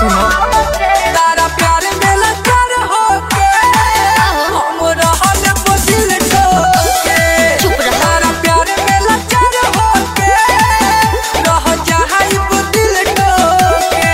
सुनो तारा प्यार में लचर होके हम रहल बदिल ठोके चुप रह। तारा प्यार में लचर होके रह जाई बदिल ठोके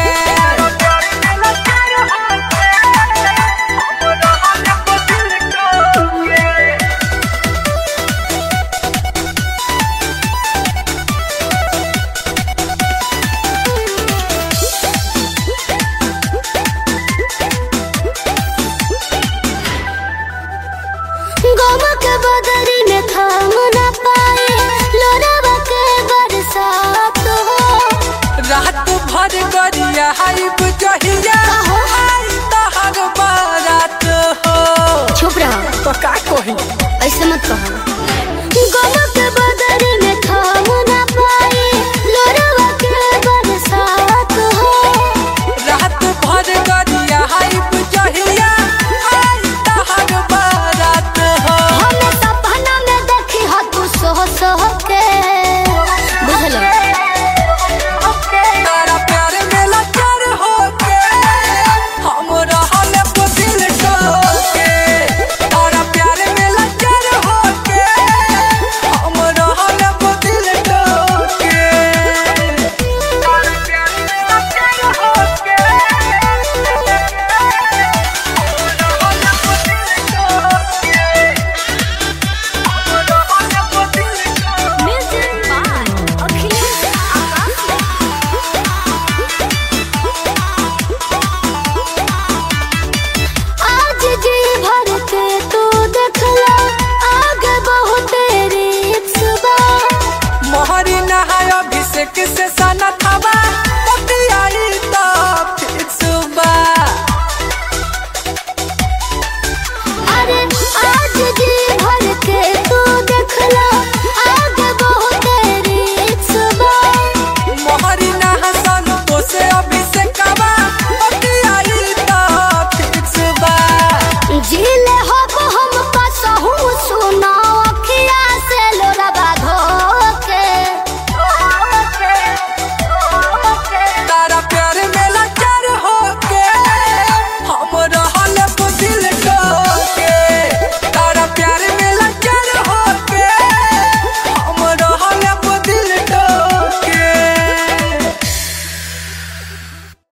गोमा के बदरी में थाम न पाए लोरावा के बरसात हो रात भर गरिया हाइब जहिया कहो। आई तहर बारात हो चुप रहो तो का कही ऐसे मत कहो